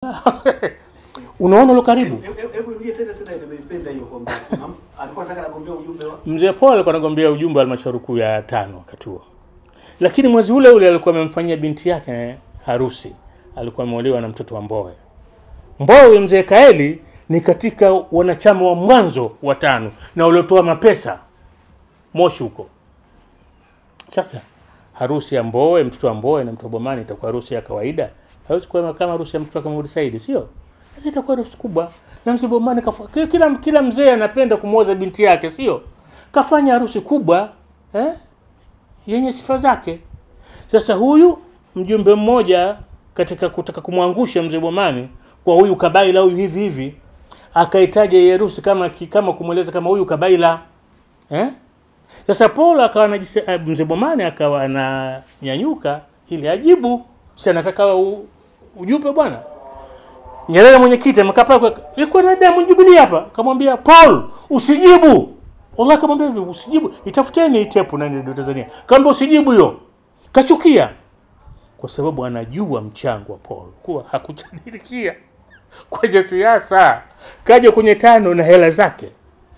unaona lo karibu Hebu- hebu- Hebu rudie tena tena, nimeipenda hiyo kwamba kuna- alikuwa anataka nagombea ujumbe wa mzee Paul alikuwa anagombea ujumbe wa halmashauri kuu ya tano wakati huo, lakini mwezi ule ule alikuwa amemfanyia binti yake harusi, alikuwa ameolewa na mtoto wa Mbowe. Mbowe mzee Kaeli ni katika wanachama wa mwanzo wa tano na waliotoa mapesa Moshi huko. Sasa harusi ya Mbowe, mtoto wa Mbowe na mtoto wa Bomani itakuwa harusi ya kawaida, hawezi kuwa kama harusi ya mtoto wa Kamudi Saidi, sio? Sasa itakuwa harusi kubwa, na mzee Bomani kafa, kila- kila kila mzee anapenda kumwoza binti yake, sio? Kafanya harusi kubwa eh, yenye sifa zake. Sasa huyu mjumbe mmoja katika kutaka kumwangusha mzee Bomani kwa huyu kabaila huyu hivi hivi, akaitaja hii harusi kama ki- kama kumweleza kama huyu kabaila eh? Sasa Paul akawa anajise, eh, mzee Bomani akawa ananyanyuka ili ajibu, si anataka u- ujumbe bwana. Nyerere mwenyekiti amekaa pale, kwa- ilikuwa na damu Jubilee hapa, kamwambia Paul usijibu. Wallahi kamwambia hivi usijibu, itafuteni hii tepu nani ndio Tanzania. Kaambia usijibu hiyo. Kachukia kwa sababu anajua mchango wa Paul kuwa hakuchanilikia kwenye siasa, kaja kwenye tano na hela zake.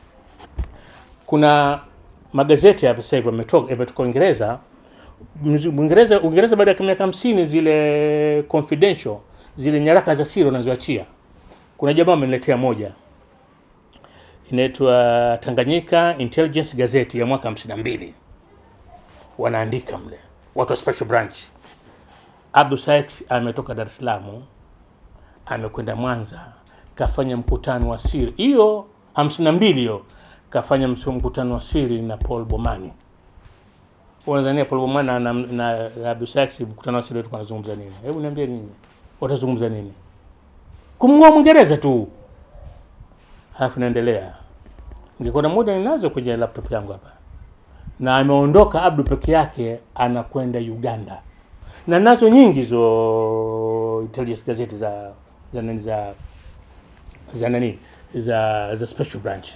Kuna magazeti hapa sasa hivi yametoka yametoka Uingereza. Mzi- Uingereza Uingereza baada ya miaka hamsini zile confidential zile nyaraka za siri wanazoachia. Kuna jamaa ameniletea moja inaitwa Tanganyika Intelligence Gazette ya mwaka 52 wanaandika mle watu wa special branch. Abdul Sykes ametoka Dar es Salaam amekwenda Mwanza kafanya mkutano wa siri hiyo 52 hiyo kafanya msu- mkutano wa siri na Paul Bomani. Wanazania Paul Bomani na, na, na, na Abdul Sykes mkutano wa siri walikuwa wanazungumza nini? Hebu niambie nini? Watazungumza nini? Kumng'oa Mwingereza tu. Halafu naendelea. Ningekuwa na muda ninazo kwenye laptop yangu hapa. Na ameondoka Abdu peke yake anakwenda Uganda. Na nazo nyingi hizo intelligence gazeti za za nani za za nani za za special branch.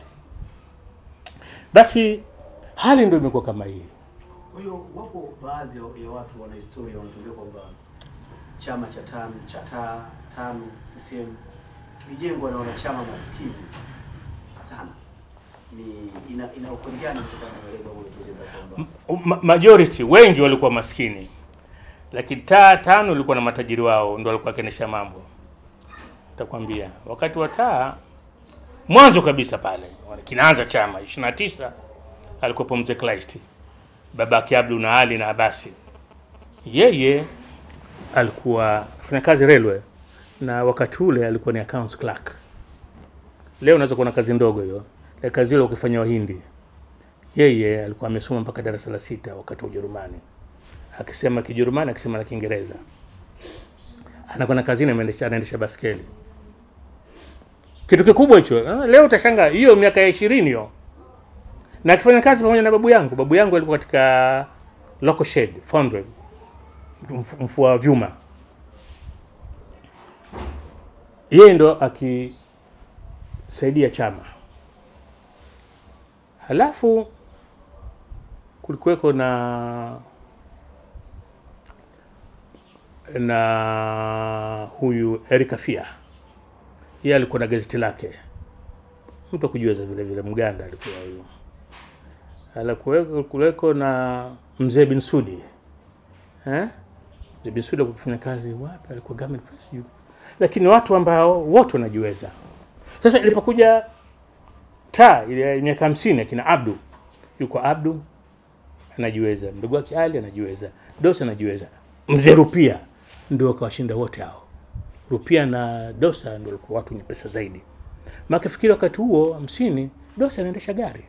Basi hali ndio imekuwa kama hii. Kwa hiyo wapo baadhi ya ya watu wana historia wanatuambia kwamba chama cha tano cha taa tano CCM kilijengwa na wanachama maskini sana. Ni ina, ina ukweli gani kutokana na maelezo ambayo umetueleza kwamba Ma- majority wengi walikuwa maskini, lakini taa tano ilikuwa na matajiri wao, ndio walikuwa wakiendesha mambo. Takwambia wakati wa taa mwanzo kabisa pale kinaanza chama 29 alikuwepo mzee Kleist, babake Abdu na Ali na Abasi. Yeye alikuwa afanya kazi railway na wakati ule alikuwa ni accounts clerk. Leo unaweza kuona kazi ndogo hiyo, lakini kazi ile ukifanya Wahindi yeye alikuwa amesoma mpaka darasa la sita wakati wa Ujerumani, akisema Kijerumani, akisema na Kiingereza. Anakwenda kazini, anaendesha anaendesha baskeli, kitu kikubwa hicho. Ah, Leo utashangaa hiyo miaka ya ishirini hiyo, na akifanya kazi pamoja na babu yangu. Babu yangu alikuwa katika local shed foundry, mf- mfua vyuma. Yeye ndo akisaidia chama Halafu kulikuweko na na huyu Erika Fia, yeye alikuwa na gazeti lake, mtu kujiweza vile vile, Mganda alikuwa huyu. Alikuweko kuleko na mzee bin Sudi eh? Mzee bin Sudi alikuwa kufanya kazi wapi? Alikuwa government press juu, lakini watu ambao wote wanajiweza. Sasa ilipokuja taa ile ya miaka hamsini akina Abdu yuko Abdu anajiweza, mdogo wake Ali anajiweza, Dosa anajiweza, mzee Rupia ndio akawashinda wote hao. Rupia na Dosa ndio walikuwa watu wenye pesa zaidi. Maana fikiri wakati huo hamsini Dosa anaendesha gari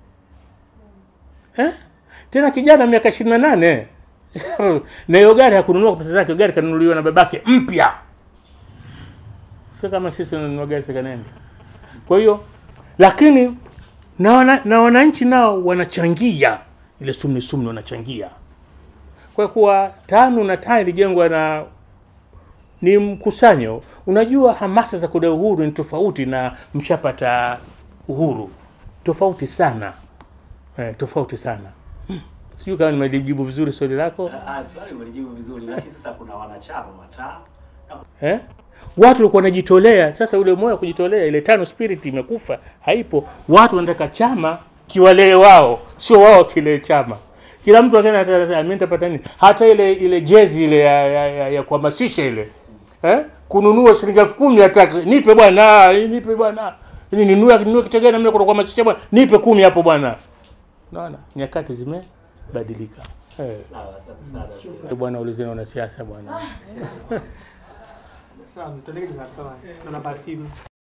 eh? Tena kijana miaka ishirini na nane na hiyo gari hakununua kwa pesa zake, hiyo gari kanunuliwa na babake mpya, sio kama sisi tunanunua gari second hand. Kwa hiyo lakini na, wana, na wananchi nao wanachangia ile sumni sumni, wanachangia kwa kuwa tano na taa ilijengwa na ni mkusanyo. Unajua, hamasa za kudai uhuru ni tofauti na mshapata uhuru, tofauti sana eh, tofauti sana hmm. Sijui kama nimejibu vizuri swali lako Ah, ah, swali umelijibu vizuri, lakini sasa kuna wanachama wa taa na eh? watu walikuwa wanajitolea. Sasa ule moyo wa kujitolea, ile tano spirit imekufa, haipo. Watu wanataka chama kiwalee wao, sio wao kilee chama. Kila mtu akaenda atasema mimi nitapata nini? Hata ile ile jezi ile ya, ya, ya, ya kuhamasisha ile eh, kununua shilingi elfu kumi hataki, nipe bwana, nipe bwana, ni ninunue ninunue kitu gani? Mimi kwa kuhamasisha bwana, nipe kumi hapo bwana. Unaona, nyakati zimebadilika eh. Sawa, asante sana. Bwana ulizeni wanasiasa bwana. Sawa, tuendelee kwa sawa. Na namba ya simu.